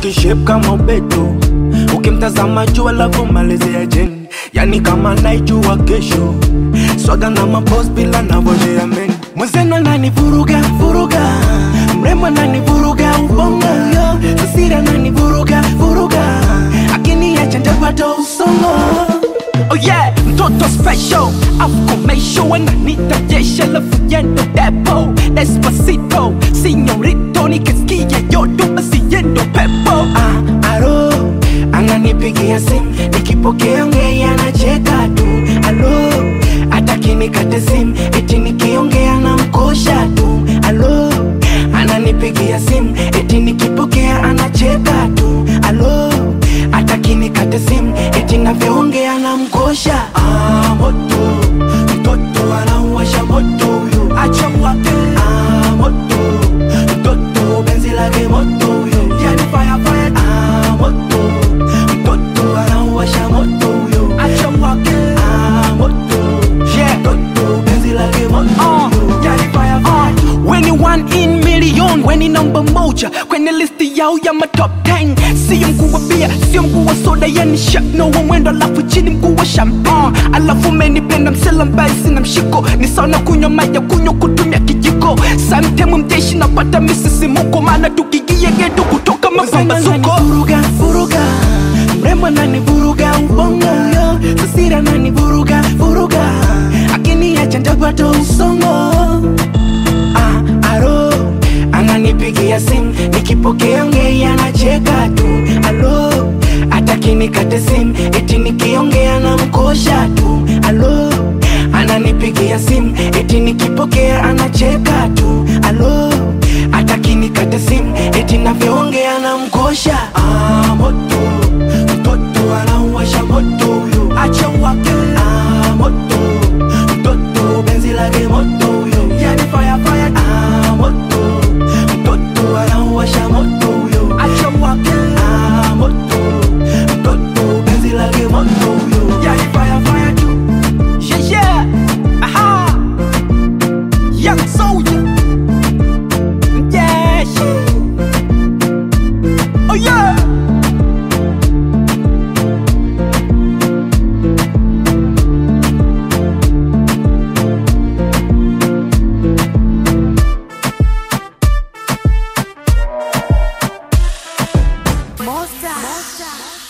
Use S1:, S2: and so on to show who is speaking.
S1: kishep kama ubeto ukimtazama juu alafu malezea jeni yani kama naijua kesho swaga na mapos bila navojea meni mwenzenu anani vuruga vuruga mrembo anani vuruga ubongo yo sasira anani vuruga vuruga akiniacha ntapata usongo Oh yeah, mtoto special Afkomesho ananita jesha lafu yendo depo Despacito, señorito nikisikia yodo basi yendo pepo ah, aro ananipigia simu nikipokea ngea anacheka tu alo ataki nikate simu eti nikiongea na mkosha tu alo ananipigia simu eti nikipokea anacheka tu alo ataki nikate simu eti navyoongea na mkosha ah, moto mtoto anauwasha moto huyo acha mwake ah, moto mtoto benzi lake moto huyo yani fire fire ah, moto mtoto anauwasha moto huyo acha mwake ah, moto yeah mtoto benzi lake moto huyo yani fire fire
S2: Weni one in million, weni namba moja kwenye listi yao ya matop 10 Sio mkuu wa bia, sio mkuu wa soda, yani shakno wa mwendo alafu chini mkuu wa champagne Alafu menipenda msela mbaye sina mshiko, ni sawa na kunywa maji ya kunywa kutumia kijiko Sometime mteshi napata misisimuko, maana tukigie geto kutoka mapambazuko
S1: vuruga vuruga mrembo nani vuruga ubongo yo sasira nani vuruga vuruga akiniacha ntapata usongo ah, aro ananipigia simu nikipokea ngei anacheka tu alo ataki nikate simu eti nikiongea na mkosha tu alo ananipigia simu eti nikipokea anacheka tu alo ataki nikate simu eti navyoongea na mkosha ah, moto mtoto anauwasha moto huyo acha wake ah, moto mtoto benzi lake moto huyo yani fire fire ah, moto mtoto anauwasha moto huyo acha wake ah, moto mtoto benzi lake moto huyo yani fire fire tu
S2: Yeah, yeah, aha Young soldier Yeah, yeah Oh yeah
S3: Monster. Monster.